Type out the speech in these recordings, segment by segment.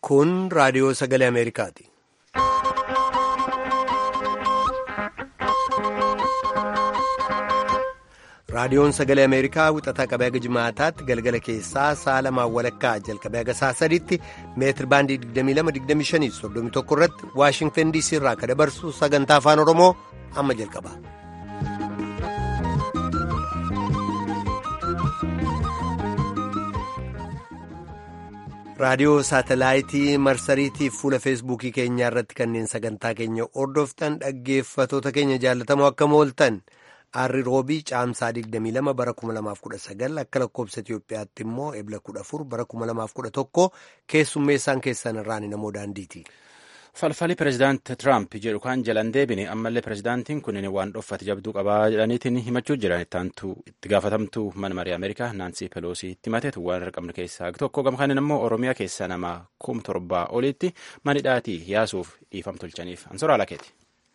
Kun raadiyoo sagalee Ameerikaati. Raadiyoon sagalee Ameerikaa wixataa qabee haga jimaataatti galgala keessaa sa'a lamaan walakkaa jalqabee haga sa'a sadiitti meetir baandii 22-25-31 irratti Waashingtan DC irraa akka dabarsu sagantaa afaan Oromoo amma jalqaba. raadiyoo saatalaayitii marsariitii fuula feesbuukii keenyaa irratti kanneen sagantaa keenya hordoftan dhaggeeffatoota keenya jaallatamoo akka mooltan arri roobii caamsaa 22 bara 2019 akka lakkoobsa Itiyoophiyaatti immoo ebla 14 bara 2011 keessummeessaan keessan irraan namoo daandiiti. falfali pirezidaanti Tiraamp jedhu kan jalan deebine ammallee pirezidaantiin kun waan dhoffate jabduu qabaa jedhaniitiin himachuu jiran itti gaafatamtuu mana marii Ameerikaa Naansii Peloosii itti mateetu waan argamne keessaa tokko gamkanin immoo Oromiyaa keessaa nama kum torbaa olitti manidhaatii yaasuuf dhiifam tolchaniif ansoraa lakeeti.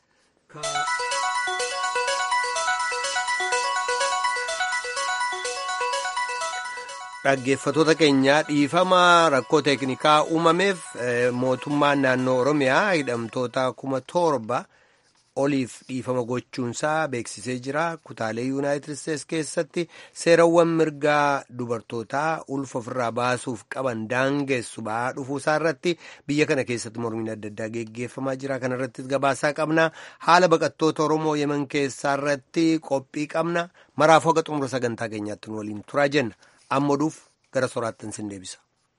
Dhaggeeffatoota keenyaa dhiifama rakkoo teeknikaa uumameef mootummaan naannoo Oromiyaa hidhamtoota kuma torba oliif dhiifama gochuunsaa beeksisee jira. Kutaalee Yuunaayitid Isteets keessatti seerawwan mirgaa dubartootaa ulfa ofirraa baasuuf qaban daangessu ba'aa dhufuusaa irratti biyya kana keessatti mormiin adda addaa geggeeffamaa jira. Kana irrattis gabaasaa qabna. Haala baqattoota Oromoo Yemen keessaa irratti qophii qabna. Maraafuu haga xumura sagantaa keenyaatti nu waliin turaa jenna. amma oduuf gara soraattan sin deebisa.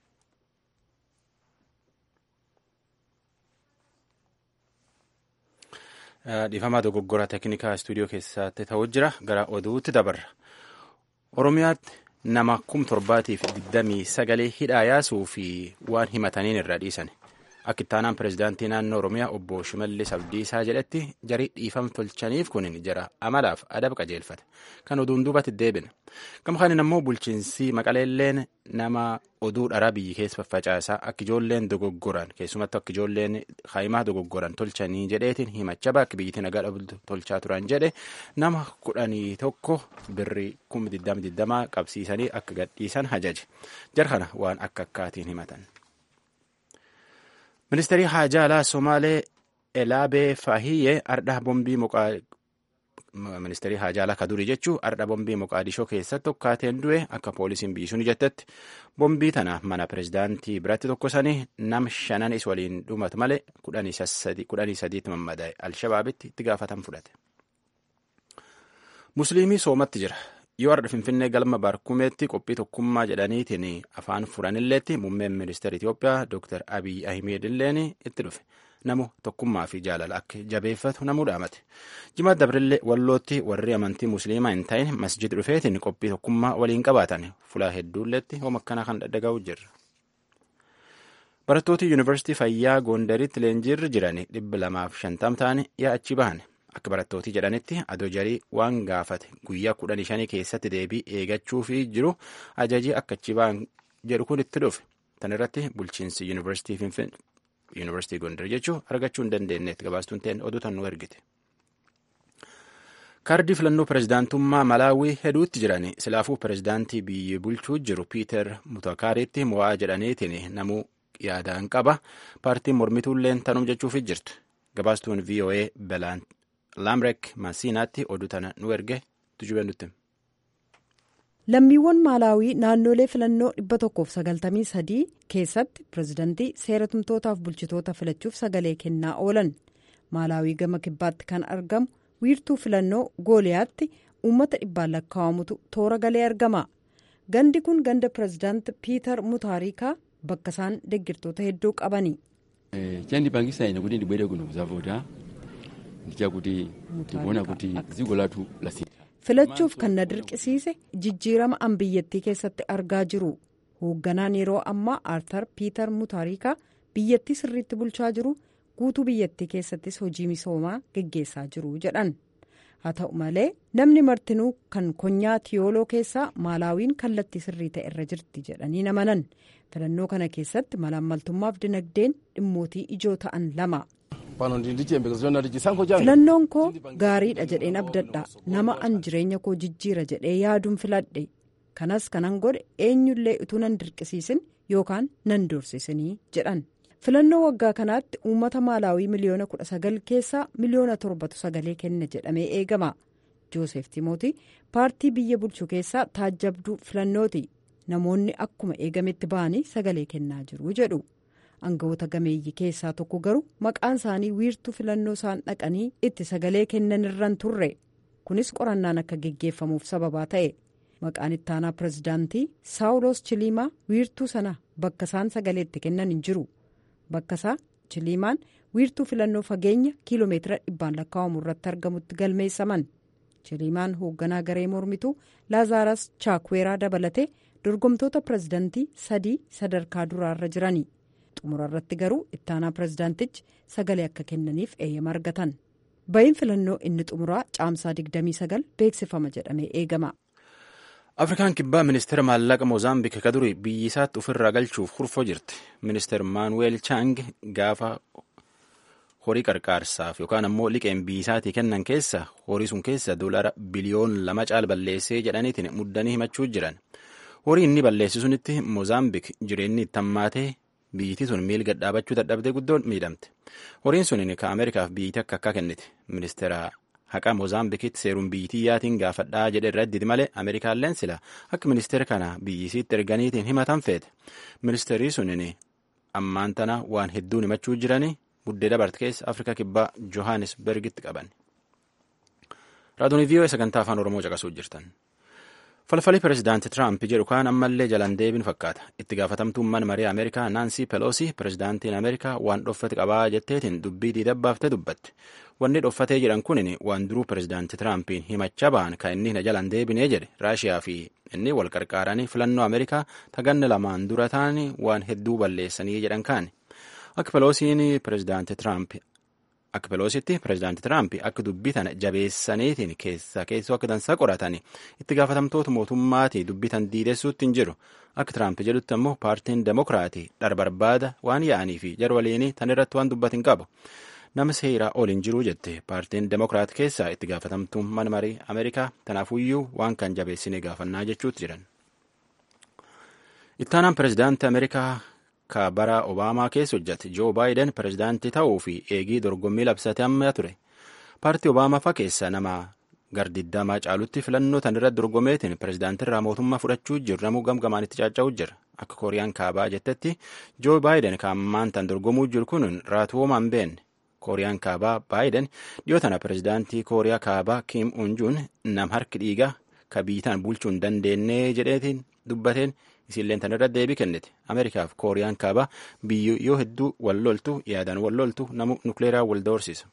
Dhiifamaa dogoggora teeknikaa istuudiyoo keessatti ta'uu jira gara oduutti dabarra. Oromiyaatti nama kum torbaatiif digdamii sagalee hidhaa yaasuu fi waan himataniin irra dhiisan. Akka ittaanaan pirezidaantii naannoo Oromiyaa obbo Shimallis Abdiisaa jedhetti jarii dhiifam tolchaniif kunin jara amalaaf adaba qajeelfate. Kan oduun duubatti deebina. Gamkaanin ammoo bulchiinsi maqaleelleen nama oduu dharaa biyyi keessa faffacaasaa akka ijoolleen dogoggoran keessumattuu akka ijoolleen haayimaa dogoggoran tolchanii jedheetiin himacha bakki biyyittiin nagaa dhabdu tolchaa turan jedhe nama kudhanii tokko birrii kuma digdama digdamaa qabsiisanii akka gadhiisan hajaje. Jara kana waan akka akkaatiin himatan. Ministeerri haajaa alaa Somaalee Elaabee Faahiyyee ardha bombii muqaa ministeerri haajaa alaa kadurii jechuun ardha bombii Moqaadishoo keessatti tokkaateen du'e akka poolisiin biyyisuun jettetti bombii tana mana pirezidaantii biratti tokkosanii nam shananis waliin dhumatu malee kudhanii sadiitti mammadaa'e alshabaabitti itti gaafatan fudhate. Musliimii soomatti jira. yoo ardha finfinnee galma baarkumeetti qophii tokkummaa jedhaniitiin afaan furanilleetti muummeen ministeera Itoophiyaa Dr. Abiy Ahmed illeen itti dhufe namu tokkummaa fi jaalala akka jabeeffatu namuu dhaamate. Jimaat Dabrillee wallootti warri amantii musliimaa hin ta'in masjid dhufeetiin qophii tokkummaa waliin qabaatan fulaa hedduulleetti hooma akkanaa kan dhadhaga'u jirra. Barattooti yuunivarsiitii fayyaa Gondaritti leenjiirra jiran dhibba lamaaf shantam ta'an yaa'achi bahan. Akka barattootii jedhanitti adoo jarii waan gaafate guyyaa kudhanii shanii keessatti deebii eeggachuufii jiru ajajii akka achi ba'an jedhu kun itti dhufe. Tan irratti bulchiinsi yuunivarsiitii Gondar jechuun argachuu hin dandeenyetti gabaastuun ta'een oduu tan nu ergite. Kaardii filannoo pirezidaantummaa Malaawii hedduutti jiran silaafuu pirezidaantii biyya bulchuu jiru Piiter Mutakaariitti mo'aa jedhaniitiin namuu yaadaan qaba. Paartiin mormituulleen tanum jechuufi jirtu. Gabaastuun VOA Belaan. Laamrek Masiinaatti oduu tana nu erge tujubee nutti. Lammiiwwan Maalaawii naannolee filannoo 193 keessatti pirezidantii seera tumtootaaf bulchitoota filachuuf sagalee kennaa oolan. Maalaawii gama kibbaatti kan argamu wiirtuu filannoo gooliyaatti uummata dhibbaan lakkaa'amutu toora galee argama. Gandi kun ganda pirezidaanti Piiter Mutaarikaa bakka isaan deggirtoota hedduu qabani. filachuuf kan na dirqisiise jijjiirama an biyyattii keessatti argaa jiru hoogganaan yeroo ammaa aartar piiter mutaarikaa biyyattii sirriitti bulchaa jiru guutuu biyyattii keessattis hojii misoomaa geggeessaa jiru jedhan haa ta'u malee namni martinuu kan konyaa tiyooloo keessaa maalaawiin kallattii sirrii ta'e irra jirti jedhanii amanan filannoo kana keessatti malaammaltummaaf dinagdeen dhimmootii ijoo ta'an lama. filannoon koo gaariidha jedheen abdadha nama an jireenya koo jijjiira jedhee yaaduun filadhe kanas kanan godhe eenyullee utuu nan dirqisiisin yookaan nan doorsisinii jedhan filannoo waggaa kanaatti uummata maalaawii miliyoona 19 keessaa miliyoona torbatu sagalee kenna jedhamee eegama joosef timootii paartii biyya bulchu keessaa taajjabduu filannooti namoonni akkuma eegametti ba'anii sagalee kennaa jiru jedhu aangawoota gameeyyii keessaa tokko garuu maqaan isaanii wiirtuu filannoo isaan dhaqanii itti sagalee kennan irraan turre kunis qorannaan akka geggeeffamuuf sababaa ta'e maqaan ittaanaa pirezidaantii saawulos chiliimaa wiirtuu sana bakka isaan sagalee itti kennan hin jiru bakka isaa chiliimaan wiirtuu filannoo fageenya kiiloomeetira dhibbaan lakkaa'amu irratti argamutti galmeessaman chiliimaan hoogganaa garee mormituu laazaaras chaakweeraa dabalatee dorgomtoota pirezidaantii sadii sadarkaa duraarra jirani xumura irratti garuu ittaanaa pirezidaantichi sagalee akka kennaniif eeyyama argatan ba'iin filannoo inni xumuraa caamsaa 29 beeksifama jedhamee eegama. afrikaan kibbaa ministeera maallaqa moozaambiik ka duri biyyi isaatti ofirraa galchuuf kurfoo jirti ministeer maanuweel chaang gaafa horii qarqaarsaaf yookaan ammoo liqeen biyyi isaatii kennan keessa horii sun keessa doolara biliyoon lama caal balleessee jedhaniitiin muddanii himachuu jiran horii inni balleessi sunitti moozaambiik jireenyi itti hammaatee biyyittii sun miil gadhaabachuu dadhabdee guddoon miidhamte horiin sun ka ameerikaaf biyyittii akka akka kennite ministeera haqa moozaambikitti seeruun biyyitiyyaatiin gaafadhaa jedhe irra idditi malee ameerikaalleen sila akka ministeera kana biyyisiitti erganiitiin himatan feete ministeerii sunin ammaan tana waan hedduun himachuu jiranii buddee dabarte keessa afrika kibbaa johannesbergitti qaban raadiyoo vii'oo sagantaa afaan oromoo caqasuu jirtan falfalii pirezidaanti tiraamp jedhu kaan ammallee jalan deebiin fakkaata itti gaafatamtummaan marii ameerikaa naansii peloosi pirezidaantiin ameerikaa waan dhoffate qabaa jetteetiin dubbii diidabbaafte dubbatte wanni dhoffatee jedhan kunin waan duruu pirezidaanti tiraampiin himachaa ba'an kan inni na jalan deebinee jedhe raashiyaa fi inni wal qarqaaranii filannoo ameerikaa taganne lamaan dura ta'anii waan hedduu balleessanii jedhan kaani akka peloosiin pirezidaanti tiraamp akka peloositti pirezidaanti tiraamp akka dubbii tana jabeessaniitiin keessa keessoo akka dansaa qoratanii itti gaafatamtoota mootummaatii dubbii tan diidessuutti hin jiru akka tiraamp jedhutti ammoo paartiin demokiraatii dhar barbaada waan yaa'anii fi jarwaliinii tan irratti waan dubbatin qabu nama seeraa ol hin jiruu jette paartiin demokiraat keessaa itti gaafatamtummaan marii ameerikaa tanaafuyyuu waan kan jabeessinee gaafannaa jechuutti jiran. ittaanaan pirezidaantii ameerikaa ka bara obaamaa keessa hojjate joo baayiden pirezidaantii ta'uu fi eegii dorgommii labsate amma ture paartii obaamaa fa keessa nama gardiddamaa caalutti filannoo tan irratti dorgomeetiin pirezidaantii irraa mootummaa fudhachuu jiru namuu gamgamaan itti caaca'uu jira akka kooriyaan kaabaa jettetti joo baayiden ka ammaan tan dorgomuu jiru kun raatu hoomaan beenne kooriyaan kaabaa baayiden dhiyoo tana pirezidaantii kooriyaa kaabaa kiim unjuun nam harki dhiigaa ka biitaan bulchuu hin dandeenye jedheetiin dubbateen isilleen tan irratti deebii kennite ameerikaaf kooriyaan kaabaa biyyo yoo hedduu wal loltu yaadaan wal loltu namu nukleeraa wal doorsisa.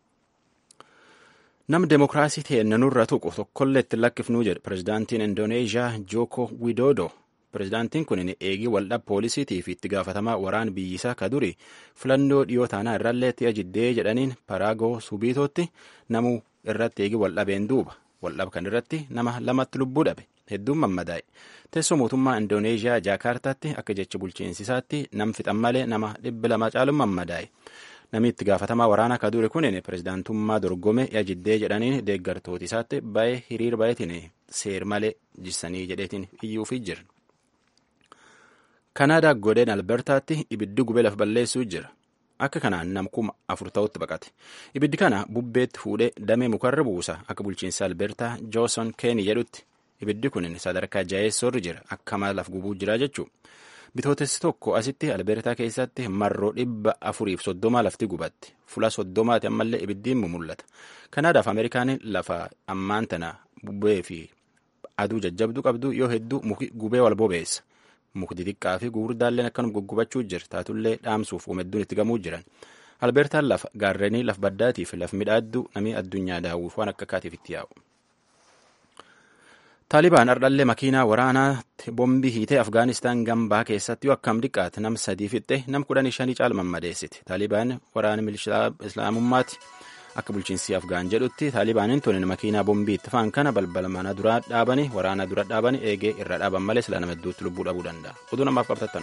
nam demokiraasii ta'e nanurra tuqu tokkollee itti lakkifnuu jedhe pirezidaantiin indooneeshiyaa jooko widodo pirezidaantiin kun eegii waldhab poolisiitii fi itti gaafatamaa waraan biyyisaa ka duri filannoo dhiyoo taanaa irrallee ti'a jiddee jedhaniin paraagoo subiitootti namuu irratti eegii waldhabeen duuba waldhab kan irratti nama lamatti lubbuu dhabe hedduun mammadaa'e teessoo mootummaa indooneeshiyaa jaakaartaatti akka jecha bulchiinsisaatti nam fixan malee nama dhibbi lama caaluun mammadaa'e namni itti gaafatamaa waraanaa ka dure kun pirezidaantummaa dorgome ti'a jiddee jedhaniin deeggartooti isaatti baay'ee hiriir baay'eetiin seer malee jissanii jedheetiin iyyuufii jira. kanaadaa godeen albertaatti ibiddi gubee lafa balleessuu jira akka kanaan nam kuma afur ta'utti baqate ibiddi kana bubbeetti fuudhee damee mukarra buusa akka bulchiinsa albertaa jooson keeni jedhutti ibiddi kun sadarkaa jaheessoorri jira akka mala laf gubuu jira jechuu bitootessi tokko asitti albertaa keessatti marroo dhibba afuriif soddoma lafti gubatti fula soddomaati ammallee ibiddiin mul'ata kanaadaaf ameerikaan lafa ammaan tana bubbee fi aduu jajjabduu qabdu yoo hedduu muki gubee wal bobeessa mukti xiqqaa fi gurguddaalleen akkanuma guggubachuu jira taatullee dhaamsuuf uumedduun itti gamuu jiran albertaan lafa gaarrenii laf baddaatii fi laf midhaadduu namii addunyaa daawwiif waan akka akkaatiif itti yaa'u. taalibaan ardhallee makiinaa waraanaatti bombii hiitee afgaanistaan gambaa keessatti yoo akkam xiqqaate nam sadii fixxe nam kudhanii shanii caal mammadeessiti taalibaan waraana milishaa islaamummaati akka bulchiinsi afgaan jedhutti taalibaaniin tunin makiinaa bombii itti faan kana balbala mana duraa dhaabanii waraana dura dhaabanii eegee irra dhaaban malee sila nama hedduutti lubbuu dhabuu danda'a oduu namaaf qabtattanu.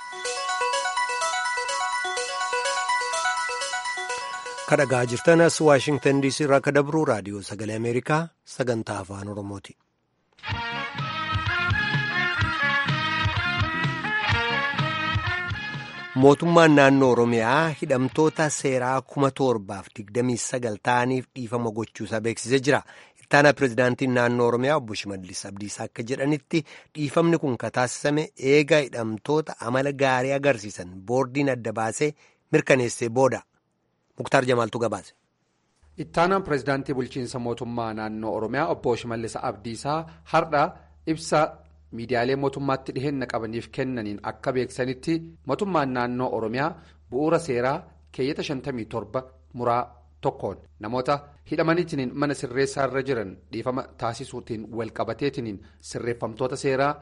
kadhagaa jirtanas waashingtan diisii irraa akka dabruu raadiyoo sagalee ameerikaa sagantaa afaan oromooti. mootummaan naannoo oromiyaa hidhamtoota seeraa kuma torbaaf digdamii sagal ta'aniif dhiifama gochuusaa beeksisee jira ittaanaa pirezidaantiin naannoo oromiyaa obbo shimallis abdiisaa akka jedhanitti dhiifamni kun kan taasisame eega hidhamtoota amala gaarii agarsiisan boordiin adda baasee mirkaneessee booda muktaar jamaaltu gabaase. ittaanaan pirezidaantii bulchiinsa mootummaa naannoo oromiyaa obbo shimallis abdiisaa har'a ibsa. miidiyaalee mootummaatti dhiheenya qabaniif kennaniin akka beeksanitti mootummaan naannoo oromiyaa bu'uura seeraa keeyyata 57 muraa tokkoon namoota hidhamaniitiin mana sirreessaa irra jiran dhiifama taasisuutiin walqabateetiin sirreeffamtoota seeraa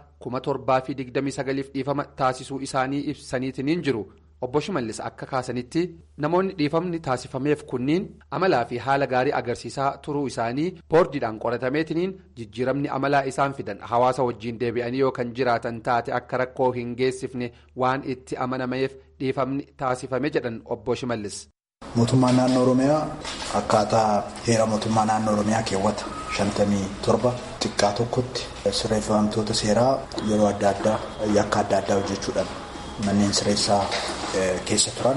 7,029 dhiifama taasisuu isaanii ibsaniitiin jiru obbo shimallis akka kaasanitti namoonni dhiifamni taasifameef kunniin amalaa fi haala gaarii agarsiisaa turuu isaanii boordiidhaan qoratameetiin jijjiiramni amalaa isaan fidan hawaasa wajjiin deebi'anii yoo kan jiraatan taate akka rakkoo hin geessifne waan itti amanameef dhiifamni taasifame jedhan obbo shimallis. mootummaan naannoo oromiyaa akkaataa heera mootummaa naannoo oromiyaa keewwata 57 xiqqaa tokkotti sirreeffamtoota seeraa yeroo adda addaa yakka adda addaa hojjechuudhaan manneen sirreessaa keessa turan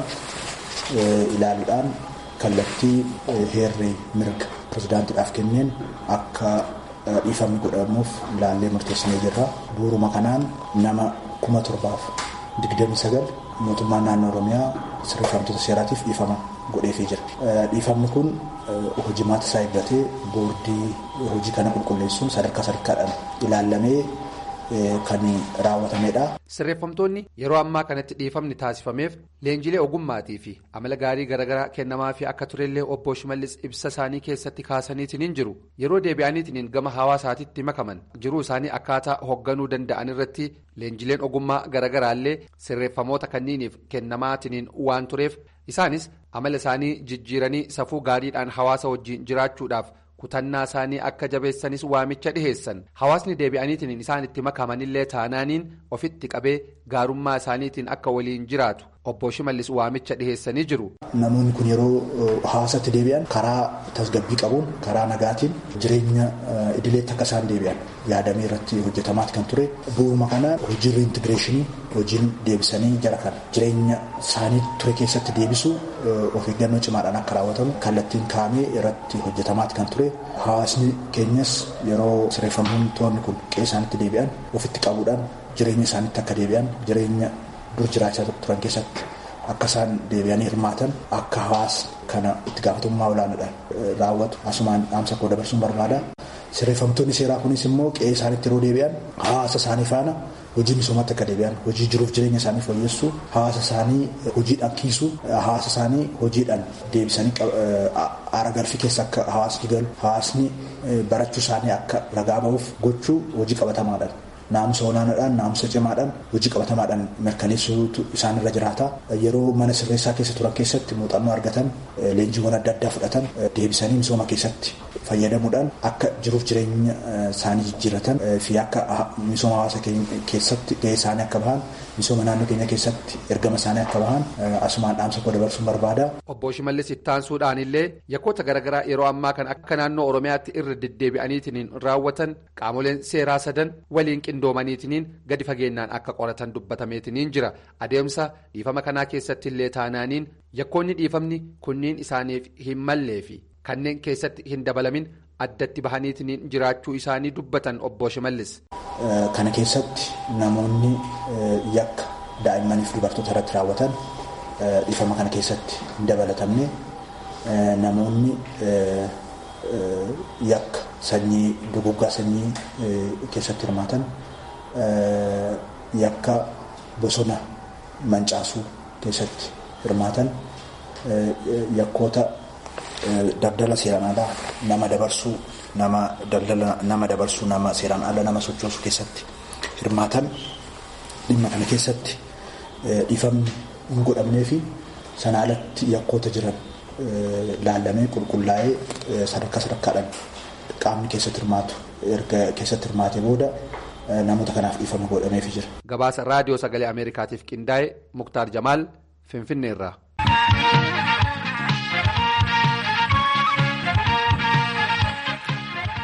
ilaaluudhaan kallattii heerri mirga pirezidaantiidhaaf kenneen akka dhiifamni godhamuuf ilaallee murteessinee jirra bu'uuruma kanaan nama kuma torbaaf digdami sagal mootummaan naannoo oromiyaa sirreeffamtoota seeraatiif dhiifama godheefii jira dhiifamni kun hojimaata isaa eeggatee boordii hojii kana qulqulleessuun sadarkaa sadarkaadhaan ilaallamee kan raawwatamedha. Sirreeffamtoonni yeroo ammaa kanatti dhiifamni taasifameef leenjilee ogummaatii fi amala gaarii garaagaraa kennamaa fi akka turellee obbo Shimallis ibsa isaanii keessatti kaasaniitiin jiru yeroo deebi'aniitiin gama hawaasaatitti makaman jiruu isaanii akkaataa hoogganuu danda'an irratti leenjileen ogummaa garaagaraallee sirreeffamoota kanniiniif kennamaatiin waan tureef isaanis amala isaanii jijjiiranii safuu gaariidhaan hawaasa wajjiin jiraachuudhaaf. kutannaa isaanii akka jabeessanis waamicha dhiheessan hawaasni deebi'aniitiin isaan itti makamanillee taanaaniin ofitti qabee gaarummaa isaaniitiin akka waliin jiraatu obbo Shimallis waamicha dhiheessanii jiru. Namoonni kun yeroo hawaasatti deebi'an karaa tasgabbii qabuun karaa nagaatiin jireenya idileetti akka isaan deebi'an yaadamee irratti hojjetamaati kan ture bu'uuma kana hojii riintigireeshinii hojiin deebisanii jara kana jireenya isaanii ture keessatti deebisuu of eeggannoo cimaadhaan akka raawwatamu kallattiin kaa'amee irratti hojjetamaati kan ture hawaasni keenyas yeroo sirreeffamtoonni kun qe'ee isaanitti deebi'an ofitti qabuudhaan jireenya isaaniitti akka deebi'an jireenya dur jiraachaa turan keessatti akka isaan deebi'anii hirmaatan akka hawaasa kana itti gaafatamummaa olaanaadhaan raawwatu asumaan dhaamsa koo dabarsuun barbaada. Sirreeffamtoonni seeraa kunis immoo qe'ee isaaniitti yeroo deebi'an hawaasa isaanii faana hojii misoomatti akka deebi'an hojii jiruuf jireenya isaanii fooyyessuu hawaasa isaanii hojiidhaan kiisuu hawaasa isaanii hojiidhaan deebisanii aara galfii keessa akka hawaasni galu hawaasni barachuu isaanii akka ragaa ba'uuf gochuu hojii qabatamaadhaan. Naamusa olaanaadhaan naamusa cimaadhaan hojii qabatamaadhaan mirkaneessuutu isaanirra jiraata. Yeroo mana sirreessaa keessa turan keessatti muuxannoo argatan leenjiiwwan adda addaa fudhatan deebisanii misooma keessatti fayyadamuudhaan akka jiruuf jireenya isaanii jijjiiratan fi akka misooma hawaasa keessatti gahee isaanii akka bahan misooma naannoo keenya keessatti ergama isaanii akka bahan asumaan dhaamsa koo dabarsuun barbaada. Obbo Shimallis ittaansuudhaan illee yakkoota garaagaraa yeroo ammaa kan akka naannoo Oromiyaatti irra deddeebi'aniitiin raawwatan qaamoleen seeraa sadan waliin qindoomaniitiin gadi fageenyaan akka qoratan dubbatameetiin jira adeemsa dhiifama kanaa keessatti illee taanaaniin yakkoonni dhiifamni kunniin isaaniif hin mallee fi kanneen keessatti hin dabalamin addatti bahaniitiin jiraachuu isaanii dubbatan obbo Shimallis. Kana keessatti namoonni yakka daa'immaniif dubartoota irratti raawwatan dhiifama kana keessatti hin dabalatamne namoonni yakka sanyii duguggaa sanyii keessatti hirmaatan yakka bosona mancaasuu keessatti hirmaatan yakkoota daldala seeraan alaa nama dabarsuu nama daldala nama dabarsuu nama seeraan ala nama sochoosuu keessatti hirmaatan dhimma kana keessatti dhiifamni hin godhamnee fi sana alatti yakkoota jiran laallamee qulqullaa'ee sadarkaa sadarkaadhaan qaamni keessatti hirmaatu erga keessatti hirmaatee booda namoota kanaaf dhiifama godhameefii jira. Gabaasa raadiyoo sagalee Ameerikaatiif qindaa'e Muktaar Jamaal Finfinneerraa.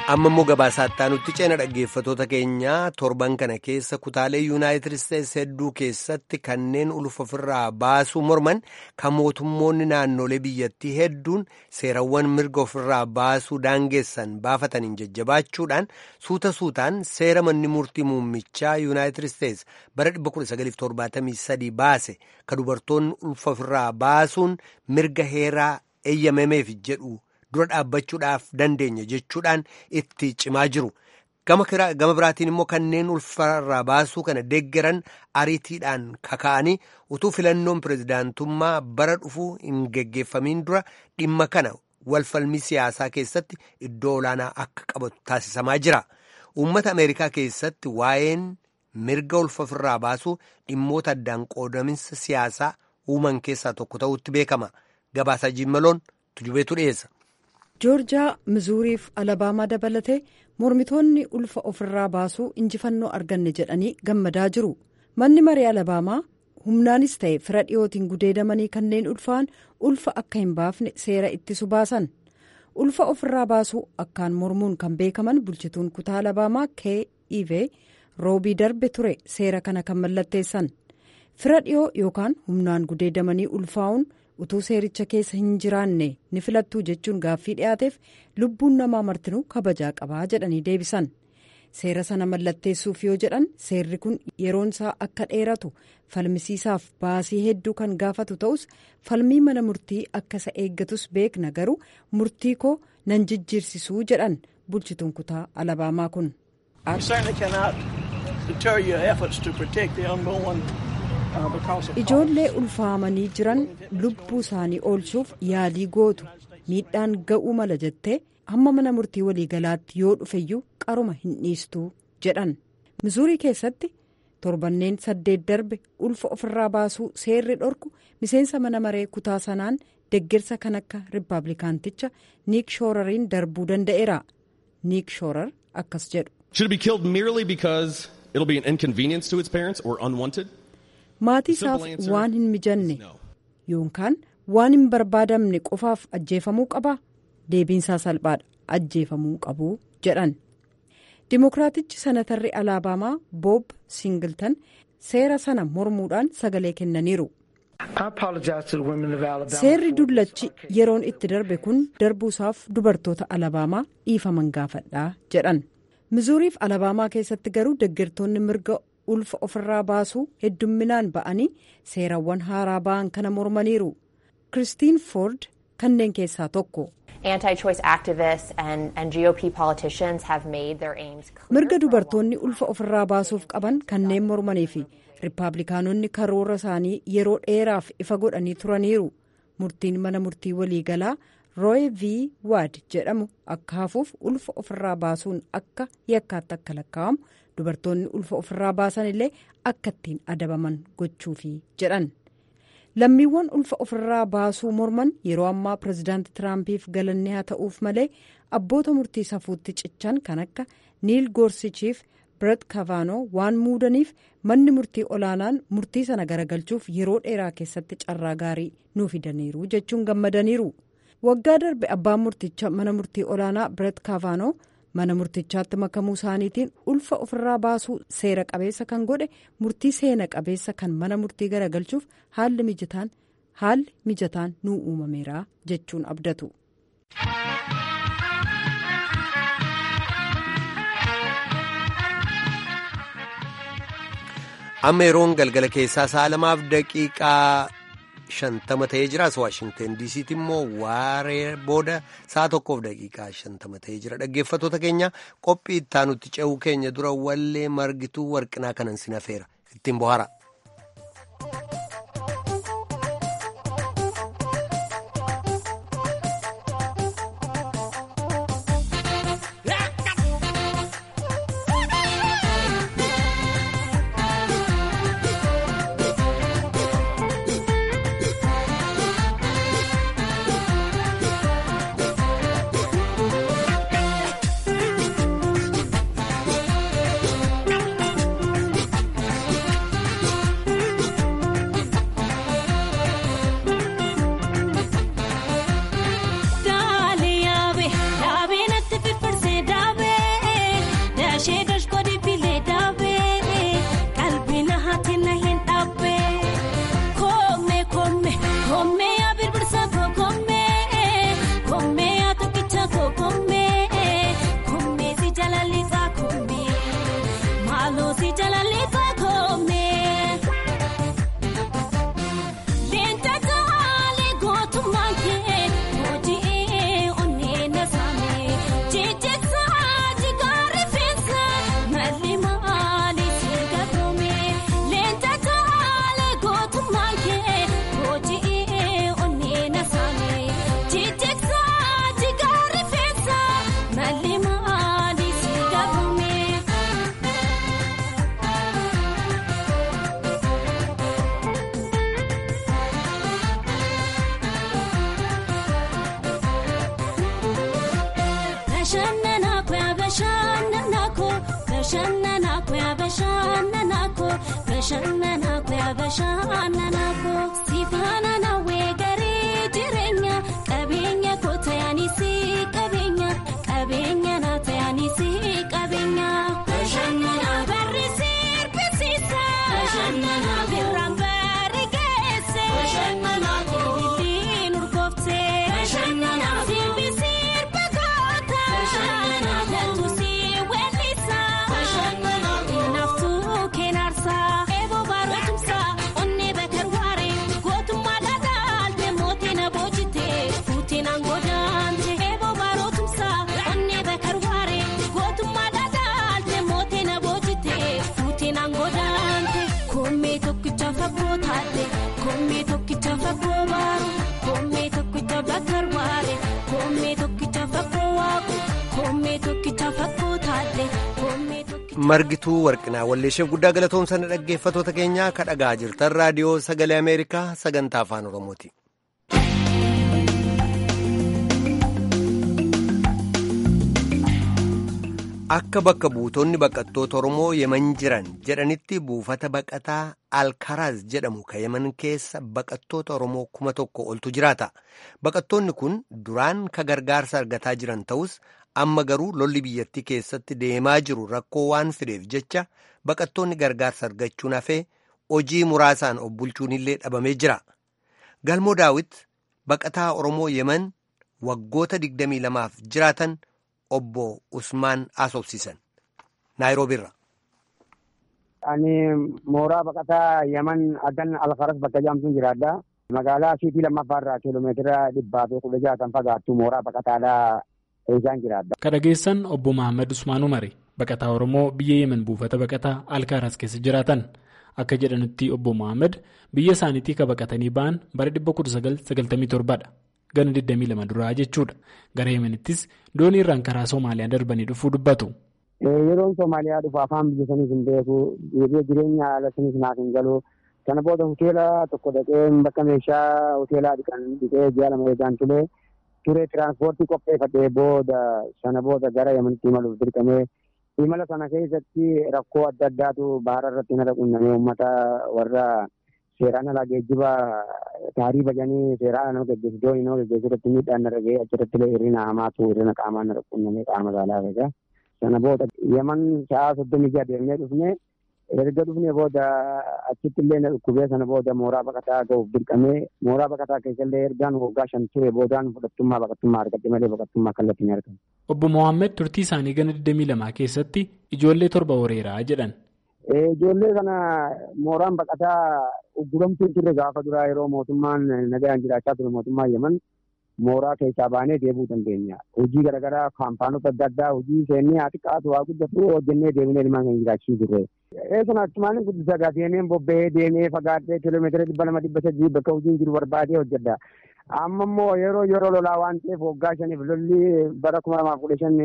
amma immoo gabaasaatti nutti ceena dhaggeeffatoota keenyaa torban kana keessa kutaalee yuunaayitid isteetsi hedduu keessatti kanneen ulfa ofirraa baasuu morman kan mootummoonni naannolee biyyattii hedduun seerawwan mirga ofirraa baasuu daangeessan baafataniin jajjabaachuudhaan suuta suutaan seera manni murtii muummichaa yuunaayitid isteetsi bara 1973 baase kan dubartoonni ulfa ofirraa baasuun mirga heeraa eeyyamameef jedhu. dura dhaabbachuudhaaf dandeenya jechuudhaan itti cimaa jiru gama biraatiin immoo kanneen ulfarraa baasuu kana deeggaran ariitiidhaan kaka'anii utuu filannoon pirezidaantummaa bara dhufuu hin geggeeffamiin dura dhimma kana walfalmii siyaasaa keessatti iddoo olaanaa akka qabatu taasisamaa jira uummata ameerikaa keessatti waa'een mirga ulfarraa baasuu dhimmoota addaan qoodaminsa siyaasaa uuman keessaa tokko ta'utti beekama gabaasaa jimmaloon tujubeetu dhiyeessa. joorjiyaa mizuuriif alabaamaa dabalatee mormitoonni ulfa ofirraa baasuu injifannoo arganne jedhanii gammadaa jiru manni maree alabaamaa humnaanis ta'e fira dhiyootiin gudeedamanii kanneen ulfaa'an ulfa akka hin baafne seera ittisu baasan ulfa ofirraa baasuu akkaan mormuun kan beekaman bulchituun kutaa alabaamaa kee'iv roobii darbe ture seera kana kan mallatteessan fira dhiyoo yookaan humnaan gudeedamanii ulfaa'uun. utuu seericha keessa hin jiraanne ni filattuu jechuun gaaffii dhiyaateef lubbuun namaa martinuu kabajaa qabaa jedhanii deebisan seera sana mallatteessuuf yoo jedhan seerri kun yeroon isaa akka dheeratu falmisiisaaf baasii hedduu kan gaafatu ta'us falmii mana murtii akka isa eeggatus beekna garuu murtii koo nan jijjiirsisuu jedhan bulchituun kutaa alabaamaa kun. ijoollee ulfaamanii jiran lubbuu isaanii oolchuuf yaalii gootu miidhaan ga'uu mala jettee hamma mana murtii waliigalaatti yoo dhufeyyuu qaruma hin dhiistuu jedhan mizuurii keessatti torbanneen saddeet darbe ulfa ofirraa baasuu seerri dhorku miseensa mana maree kutaa sanaan deeggarsa kan akka riippaabilikaanticha niik shoorariin darbuu danda'eera niik shoorar akkas jedhu. maatii isaaf waan hin mijanne yookaan waan hin barbaadamne qofaaf ajjeefamuu qaba deebiinsaa salphaadha ajjeefamuu qabu jedhan dimokiraatichi sanatarri alabaamaa boob singiltan seera sana mormuudhaan sagalee kennaniiru. seerri dullachi yeroon itti darbe kun darbuusaaf dubartoota alabaamaa dhiifaman gaafadhaa jedhan mizuuriif alabaamaa keessatti garuu deeggartoonni mirga. ulfa ofirraa baasuu heddumminaan ba'anii seerawwan haaraa ba'an kana mormaniiru kiristiin foord kanneen keessaa tokko. mirga dubartoonni ulfa ofirraa baasuuf qaban kanneen mormanii fi riippaabilikaanonni karoora isaanii yeroo dheeraaf ifa godhanii turaniiru murtiin mana murtii waliigalaa rooy v waad jedhamu akka hafuuf ulfa ofirraa baasuun akka yakkaatti akka lakkaa'amu. dubartoonni ulfa ofirraa baasan illee akka ittiin adabaman gochuufi jedhan lammiiwwan ulfa ofirraa baasuu morman yeroo ammaa pirezidaanti tiraampiif galanne haa ta'uuf malee abboota murtii safuutti cichan kan akka niil goorsichiif biret kavaanoo waan muudaniif manni murtii olaanaan murtii sana garagalchuuf yeroo dheeraa keessatti carraa gaarii nuu fidaniiru jechuun gammadaniiru waggaa darbe abbaan murticha mana murtii olaanaa biret kavaanoo. mana murtichaatti makamuu isaaniitiin ulfa ofirraa baasuu seera qabeessa kan godhe murtii seena qabeessa kan mana murtii garagalchuuf haalli mijataan haalli mijataan nuu uumameera jechuun abdatu. amma yeroon galgala keessaa sa'a lamaaf daqiiqaa shantama ta'ee jira as waashingten diisiitti immoo waaree booda sa'a tokkoof daqiiqaa shantama ta'ee jira dhaggeeffatoota keenya qophii ittaanutti ce'uu keenya dura wallee margituu warqinaa kanan sinafeera ittiin bohaara. margituu warqinaa walleesheef guddaa galatoomsanii dhaggeeffatoota keenyaa ka dhagaa jirtan raadiyoo sagalee ameerikaa sagantaa afaan oromooti. akka bakka buutonni baqattoota oromoo yeman jiran jedhanitti buufata baqataa alkaraaz jedhamu ka yeman keessa baqattoota oromoo kuma tokko oltu jiraata baqattoonni kun duraan ka gargaarsa argataa jiran ta'us amma garuu lolli biyyattii keessatti deemaa jiru rakkoo waan fideef jecha baqattoonni gargaarsa argachuun hafee hojii muraasaan of bulchuun illee dhabamee jira galmoo daawit baqataa oromoo yeman waggoota 22f jiraatan obbo Usmaan asobsiisan naayiroobiirra. Ani mooraa baqataa Yaman Adan Alfaras bakka jedhamtuun jiraadha. Magaalaa Siitii lammaffaarraa kiiloomeetira dhibbaa fi kudha jaatan fagaattu mooraa baqataadhaa isaan jiraadha. Ka dhageessan obbo Mahammad Usmaan Umari baqataa Oromoo biyya Yemen buufata baqataa Alkaaras keessa jiraatan. Akka jedhanitti obbo Mahammad biyya isaaniitii ka baqatanii ba'an bara 1997dha. Gana 22 duraa jechuudha. Gara Yemenittis doonii irraan karaa Somaaliyaa darbanii dhufuu dubbatu. Yeroon Somaaliyaa dhufu afaan biyya saniif hin beeku. Jireenya haala saniif naaf hin galu. Kana booda hoteela tokko dhaqee bakka meeshaa hoteelaa dhiqan dhiqee ji'a lama eegaan ture. Ture tiraanspoortii qopheeffatee booda sana booda gara Yemenitti imaluuf dirqamee imala sana keessatti rakkoo adda addaatu bahara irratti na dhaqunnamee uummata warra seeraan alaa geejjiba taarii bajanii seeraan nama geggeessu doonii nama geggeessu irratti miidhaan narra gahee achirratti illee hirrina hamaatu hirrina qaamaan na dhaqunnamee qaama saalaa egaa. Sana booda Yemen sa'a soddomii jaha deemnee dhufnee erga dhufnee booda achitti illee na dhukkubee sana booda mooraa baqataa ga'uuf dirqamee mooraa baqataa keessa illee ergaan waggaa shan ture boodaan fudhattummaa baqattummaa argadhe malee baqattummaa kallattii hin argamu. Obbo Mohaammed turtii isaanii gana 22 keessatti ijoollee torba horeeraa jedhan. Ijoollee kana mooraan baqataa ugguramtuu turre gaafa duraa yeroo mootummaan nagaan jiraachaa ture mootummaan Yemen mooraa keessaa baanee deebuu dandeenya. Hojii garaagaraa kaampaanota adda addaa hojii seennee haa xiqqaatu haa guddatu hojjennee deemnee ilmaan kan jiraachisuu turre. Eessun achumaan guddisaa gaa deemee bobba'ee deemee fagaadhee kiiloomeetira dhibba lama dhibba sadii bakka hojiin jiru barbaadee hojjedha. Amma immoo yeroo yeroo lolaa waan ta'eef waggaa shaniif lolli bara kuma lamaaf kudha shan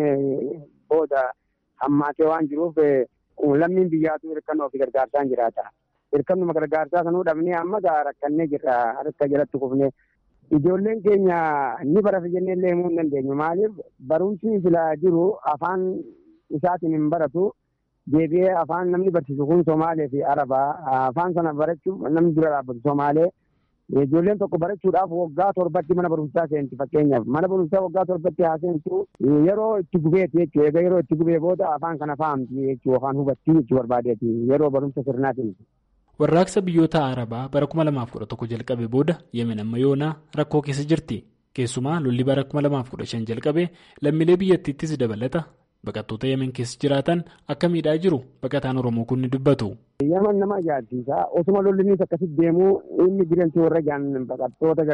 booda hammaatee waan jiruuf lammiin biyyaatu hirkannoo fi gargaarsaan jiraata. Hirkannuma gargaarsaa sanuu dhabnee amma gaa rakkannee jirra harka jalatti kufnee. Ijoolleen keenya ni barata jennee illee himuu hin dandeenyu. Maaliif barumsi silaa jiru afaan isaatiin hin baratu. Deebi'ee afaan namni barsiisu kun Somaalee fi Arabaa. Afaan sana barachuuf namni dura dhaabbatu Somaalee. Ijoolleen tokko barachuudhaaf waggaa torbatti mana barumsaa seenti fakkeenyaaf. Mana barumsaa waggaa torbatti haa seentu yeroo itti gubeeti jechuudha. Egaa yeroo itti gubee booda afaan kana fahamti jechuudha. Afaan hubattii jechuu barbaadeeti. Yeroo barumsa sirnaatiin. Warraaqsa biyyoota Arabaa bara 2011 jalqabe booda Yemen amma yoonaa rakkoo keessa jirti. Keessumaa lolli bara 2015 jalqabe lammiilee biyyattiittis dabalata. Baqattoota Yemen keessa jiraatan akka miidhaa jiru baqataan Oromoo kun ni dubbatu. Yemen nama ajaa'ibsiisa. Osuma lollinnis akkasitti deemuu inni jireenya warra jaan baqattoota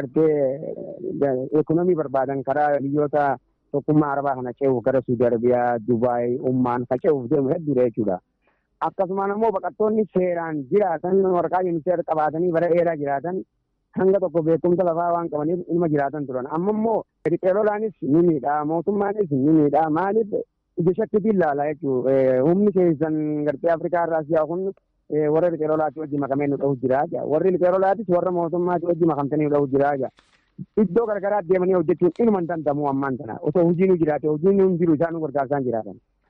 gartee ekonomii barbaadan karaa biyyoota tokkummaa Arabaa kana ce'uuf gara Suudi Arabiyaa, Dubaay, Ummaan kan ce'uuf deemu hedduudha jechuudha. Akkasumaan immoo baqattoonni seeraan jiraatan waraqaa yuuniseer qabaatanii bara dheeraa jiraatan hanga tokko beekumsa lafaa waan qabaniif ilma jiraatan turan. Amma immoo riqeelolaanis ni miidhaa, mootummaanis ni miidhaa. Maaliif ija shakkiitiin ilaala jechuudha. Humni keessan gartee Afrikaa irraa siyaa kun warra riqeelolaatti wajji makamee nu dhahu jira. Warri riqeelolaatis warra mootummaatti wajji makamtanii nu dhahu jira. Iddoo garagaraa deemanii hojjechuun inuma hin danda'amu ammaan tana. Osoo hojiin nu jiraate hojiin nu hin jiru isaan nu gargaarsaan jiraatan.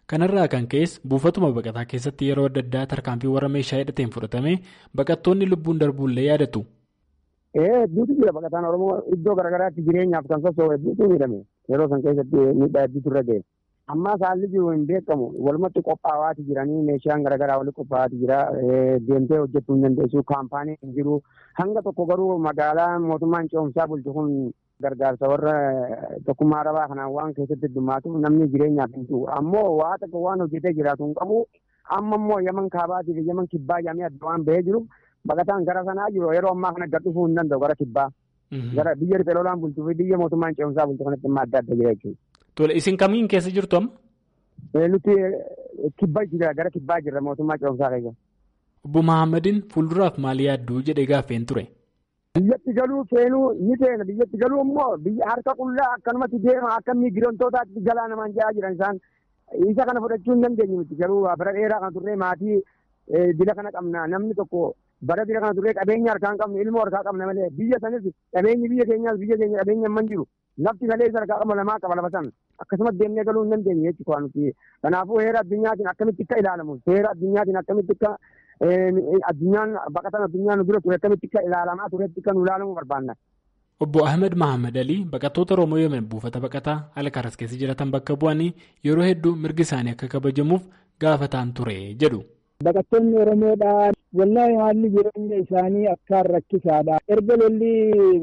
kanarraa kan ka'es buufatuma baqataa keessatti yeroo adda addaa tarkaanfii warra meeshaa hidhateen fudhatame baqattoonni lubbuun darbuullee yaadatu. Hedduutu jira baqataan Oromoo iddoo garaagaraatti jireenyaaf kan soso'u hedduutu miidhame yeroo san keessatti miidhaa hedduutu irra ga'e. Ammaa haalli jiru hin beekamu walumatti qophaa'aati jiranii meeshaan garaagaraa walitti qophaa'aati jira deemtee hojjechuu hin dandeessu kaampaanii hin jiru hanga tokko garuu magaalaa mootummaan ce'umsaa bulchu kun gargaarsa warra tokkummaa arabaa kanaan waan keessatti heddumaatuuf namni jireenyaaf hin jiru ammoo waa tokko waan hojjetee jiraatu hin qabu amma immoo yaman kaabaatii fi yaman kibbaa jedhamee adda waan bahee jiru baqataan gara sanaa jiru yeroo ammaa kana gad dhufuu hin danda'u gara kibbaa gara biyya riphee lolaan bulchuu fi biyya mootummaan ce'umsaa bulchu kanatti immoo adda adda jira jechuudha. Tole isin kamiin keessa jirtu amma? Nuti kibbaa jira gara kibbaa jirra mootummaa ce'umsaa keessa. Obbo Mahammadiin fuulduraaf maal yaadduu jedhee gaaffeen ture. Biyyatti galuu feenuu ni feena biyyatti galuu immoo biyya harka qullaa akkanumatti deema akka miigirantootaatti galaa namaan ja'a jiran isaan isa kana fudhachuu hin dandeenye miti garuu bara dheeraa kan turre maatii dila kana qabna namni tokko bara dila kana turre qabeenya harkaa hin qabne ilmoo harkaa qabna malee biyya sanis qabeenyi biyya keenyaas biyya keenya qabeenya hin jiru lafti malee isa harkaa qaba lamaa qaba lafa san akkasumas deemnee galuu hin dandeenye jechuudha nuti kanaafuu heera addunyaatiin akkamitti akka ilaalamu heera addunyaatiin akkamitti akka addunyaan baqatan addunyaan nu bira ture akkamitti akka ilaalamaa turetti akka nu ilaalamu barbaanna. Obbo Ahmed Mahammad Alii baqattoota Oromoo Yemen buufata baqataa Alkaaras keessa jiratan bakka bu'anii yeroo hedduu mirgi isaanii akka kabajamuuf gaafataan ture jedhu. Baqattoonni Oromoodhaa wallahi haalli jireenya isaanii akkaan rakkisaadha. Erga lolli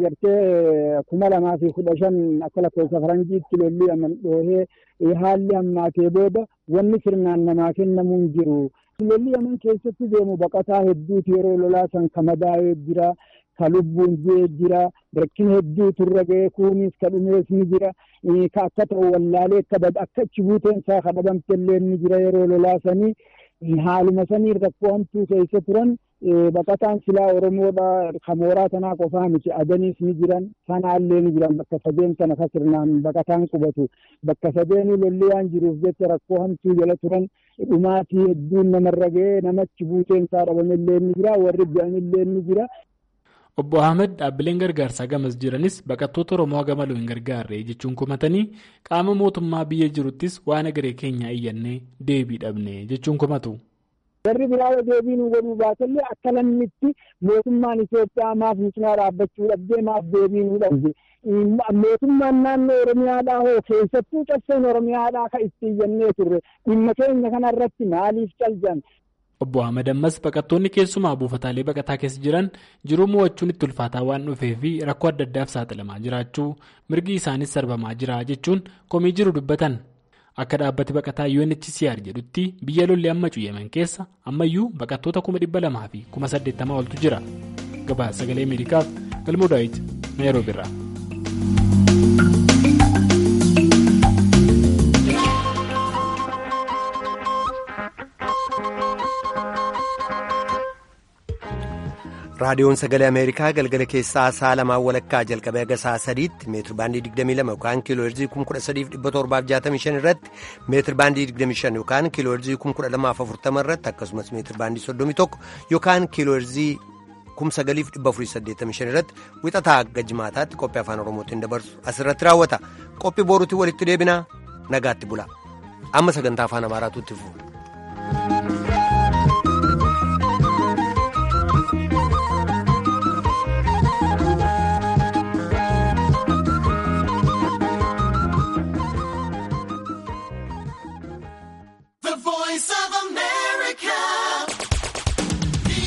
gartee kuma lamaa fi kudha shan akka lakkoofsa faranjiitti lolli aman dhoohee haalli hammaatee booda wanni sirnaan namaa kennamuu hin jiru. Lolli aman keessatti deemu baqataa hedduutu yeroo lolaa san ka madaa'ee jira. Ka lubbuun jee jira. Rakkina hedduutu irra ga'ee kunis ka dhumees ni jira. Ka akka ta'u wallaalee akka achi buuteen isaa ka dhabamte illee ni jira yeroo lolaa sanii. Haaluma sanii rakkoo hamtuu keessa turan baqataan silaa Oromoodha kamooraa tanaa qofaa miti adaniis ni jiran sanaallee ni jiran bakka sadeen sana ka sirnaan baqataan qubatu bakka sadeenii lolli waan jiruuf jecha rakkoo hamtuu jala turan dhumaatii hedduun namarra ga'ee namachi buuteen isaa dhabamillee ni jira warri bu'anillee ni jira. Obbo Ahmed dhaabbileen gargaarsaa gamas jiranis baqattoota Oromoo gamaluu hin gargaarre jechuun kumatanii qaama mootummaa biyya jiruttis waan agaree keenyaa iyyannee deebii dhabne jechuun kumatu. Warri biraa deebii nu godhuu baatallee akka lammitti mootummaan Itoophiyaa maaf nu cinaa dhaabbachuu dhabdee maaf deebii nu dhabde. Mootummaan naannoo Oromiyaadhaa hoo keessattuu cabseen Oromiyaadhaa kan itti iyyannee turre dhimma keenya kanarratti maaliif caljan? Obbo Ahmed ammas baqattoonni keessumaa buufataalee baqataa keessa jiran jiruu mo'achuun itti ulfaataa waan dhufee fi rakkoo adda addaaf saaxilamaa jiraachuu mirgi isaanis sarbamaa jira jechuun komii jiru dubbatan. Akka dhaabbati baqataa UNHCR jedhutti biyya lolli amma Yemen keessa ammayyuu baqattoota kuma dhibba lamaa fi kuma saddeettamaa oltu jira. Gabaasa sagalee Ameerikaaf galmoo daawit Naayiroobi irraa. raadiyoon sagalee ameerikaa galgala keessaa sa'a lamaan walakkaa jalqabee haga sa'a sadiitti meetir baandii 22 yookaan kiiloo heerzii 13765 irratti meetir baandii 25 yookaan kiiloo heerzii 12040 irratti akkasumas meetir baandii 31 yookaan kiiloo heerzii 9485 irratti wixataa hanga jimaataatti qophii afaan oromootiin dabarsu asirratti raawwata qophii boruutti walitti deebinaa nagaatti bula amma sagantaa afaan amaaraatu itti fufu.